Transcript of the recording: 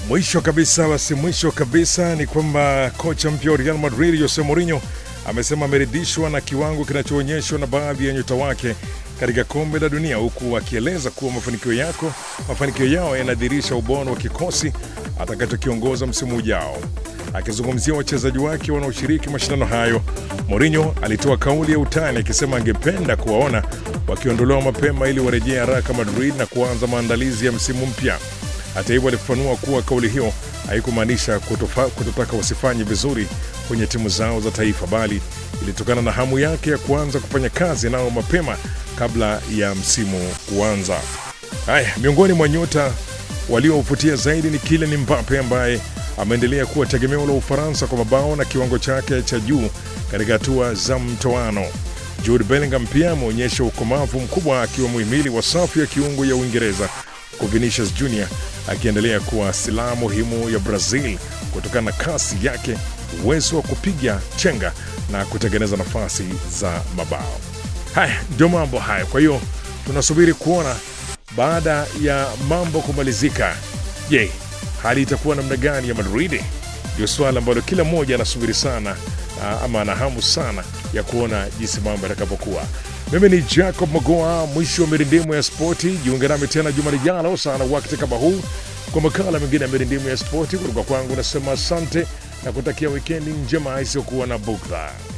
Mwisho kabisa, basi mwisho kabisa ni kwamba kocha mpya wa Real Madrid Jose Mourinho amesema ameridhishwa na kiwango kinachoonyeshwa na baadhi ya nyota wake katika kombe la dunia, huku akieleza kuwa mafanikio yako mafanikio yao yanadhihirisha ubora wa kikosi atakachokiongoza msimu ujao. Akizungumzia wachezaji wake wanaoshiriki mashindano hayo, Mourinho alitoa kauli ya utani akisema angependa kuwaona wakiondolewa mapema ili warejee haraka Madrid na kuanza maandalizi ya msimu mpya. Hata hivyo, alifafanua kuwa kauli hiyo haikumaanisha kutofa- kutotaka wasifanye vizuri kwenye timu zao za taifa, bali ilitokana na hamu yake ya kuanza kufanya kazi nao mapema kabla ya msimu kuanza. Haya, miongoni mwa nyota waliovutia zaidi ni Kylian Mbappe ambaye ameendelea kuwa tegemeo la Ufaransa kwa mabao na kiwango chake cha juu katika hatua za mtoano. Jude Bellingham pia ameonyesha ukomavu mkubwa akiwa muhimili wa safu ya kiungo ya Uingereza, huku Vinicius Junior akiendelea kuwa silaha muhimu ya Brazil kutokana na kasi yake, uwezo wa kupiga chenga na kutengeneza nafasi za mabao. Haya ndio mambo haya. Kwa hiyo tunasubiri kuona baada ya mambo kumalizika, je, hali itakuwa namna gani ya Madrid? Ndio swala ambalo kila mmoja anasubiri sana ah, ama ana hamu sana ya kuona jinsi mambo yatakavyokuwa. Mimi ni Jacob Magoa, mwisho wa mirindimu ya spoti. Jiunge nami tena juma lijalo sana wakati kama huu kwa makala mengine ya mirindimu ya spoti. Kutoka kwangu nasema asante na kutakia wikendi njema isiyokuwa na bugdha.